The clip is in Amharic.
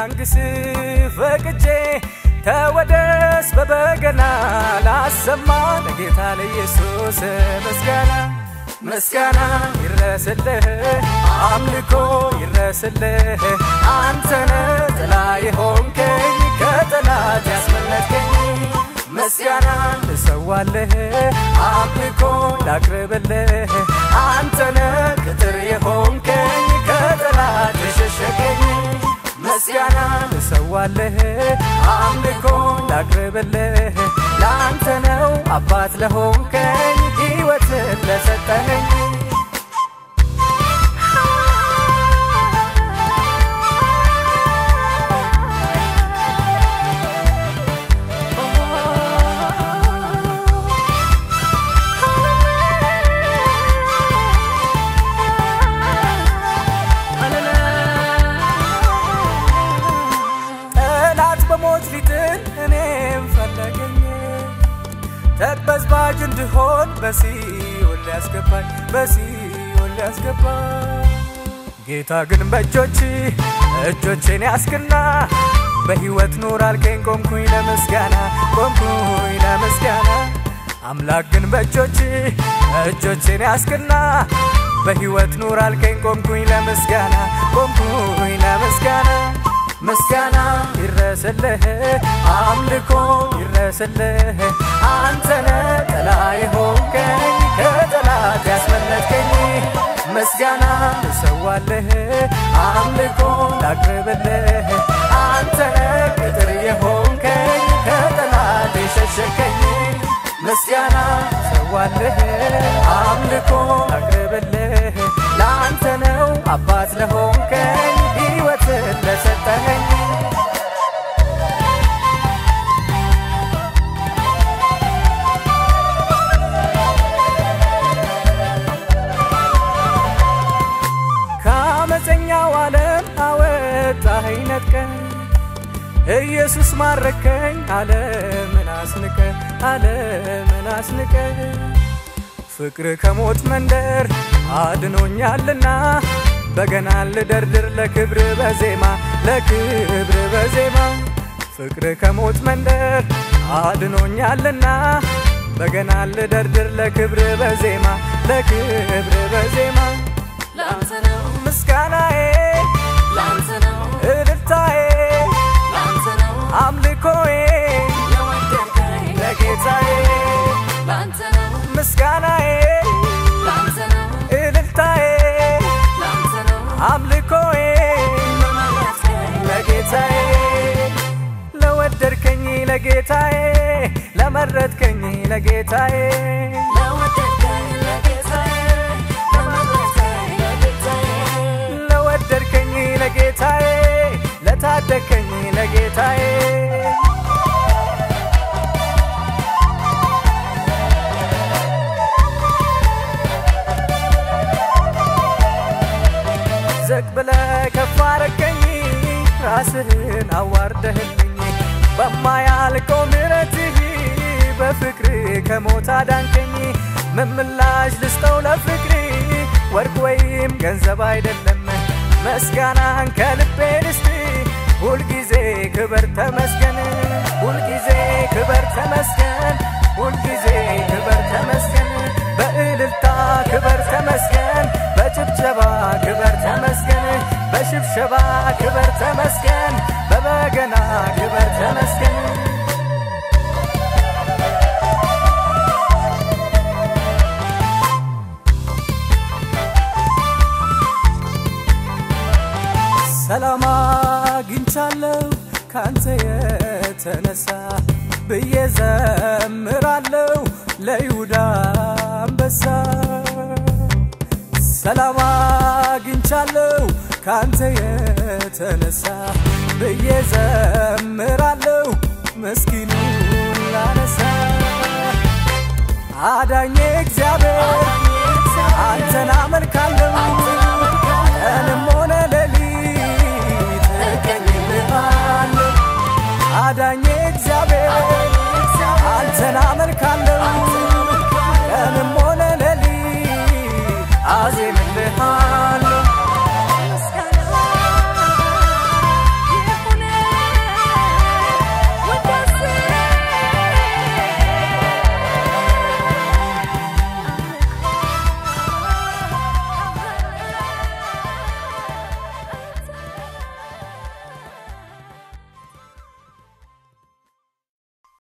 ላንግስ ፈቅጄ ተወደስ በበገና ላሰማ ለጌታ ለኢየሱስ ምስጋና ምስጋና ይረስልህ አምልኮ ይረስልህ አንተነ ጥላ የሆንከኝ ከጠላት ያስመለጥከኝ ምስጋና ልሰዋልህ አምልኮ ላቅርብልህ አንተነ ቅጥር የሆንከኝ ከጠላት የሸሸገኝ ምስጋና ልሰዋልህ አምልኮ ላቅርብልህ ለአንተ ነው አባት ለሆንከኝ ሕይወትን ለሰጠኸኝ ጠላት በሞት ሊጥል እኔም ፈለገኝ ተበዝባዥ እንድሆን በሲኦል ሊያስገባኝ በሲኦል ሊያስገባኝ ጌታ ግን በእጆች እጆቼን ያስክና በሕይወት ኑር አልከኝ ቆምኩኝ ለምስጋና ቆምኩኝ ለምስጋና አምላክ ግን በእጆች እጆቼን ያስክና በሕይወት ኑር አልከኝ ቆምኩኝ ለምስጋና ቆምኩኝ ለምስጋና ምስጋና ይረስልህ አምልኮ ይረስልህ አንተነ ጥላ የሆንከኝ ከጠላት ያስመለጥከኝ ምስጋና ልሰዋልህ አምልኮ ላቅርብልህ አንተነ ቅጥር የሆንከኝ ከጠላት የሸሸከኝ ምስጋና ልሰዋልህ አምልኮ ላቅርብልህ ለአንተ ነው አባት ለሆንከኝ ሕይወትን ለሰጠኸኝ ከአመፀኛው ዓለም አወጣኸኝ ነጥቀኝ ኢየሱስ ማረከኝ ዓለምን አስንቀ ዓለምን አስንቀ ፍቅር ከሞት መንደር አድኖኛልና በገና ልደርድር ለክብር በዜማ ለክብር በዜማ ፍቅር ከሞት መንደር አድኖኛልና በገና ልደርድር ለክብር በዜማ ለክብር በዜማ ላንተ ነው ምስጋናዬ ላንተ ነው እልልታዬ ላንተ ነው አምልኮዬ ለወደድከኝ ለጌታዬ ላንተ ነው ምስጋናዬ ላንተ ነው እልልታዬ ላንተ ነው አምልኮዬ ለመረጥከኝ ለጌታዬ ለወደድከኝ ለጌታዬ ለመረጥከኝ ለጌታዬ ለወደድከኝ ለጌታዬ ለመረጥከኝ ለጌታዬ ለወደድከኝ ለጌታዬ ለታደግከኝ ለጌታዬ ዝቅ ብለህ ከፍ አረከኝ ራስህን አዋርደህልኝ በማያልቀው ምሕረትህ በፍቅር ከሞት አዳንከኝ ምን ምላሽ ልስጠው ለፍቅር ወርቅ ወይም ገንዘብ አይደለም ምስጋናን ከልቤ ልስጥ ሁልጊዜ ክበር ተመስገን ሁልጊዜ ክበር ተመስገን ሁልጊዜ ክበር ተመስገን በእልልታ ክበር ተመስገን በጭብጨባ ክበር ተመስገን በሽብሸባ ክበር ተመስገን በበገና ክበር ተመስገን ሰላም አግኝቻለሁ ካንተ የተነሳ ብዬ ዘምራለሁ ለይሁዳ አንበሳ ሰላም አግኝቻለሁ ካንተ የተነሳ ብዬ ዘምራለሁ ምስኪኑን ላነሳ አዳኜ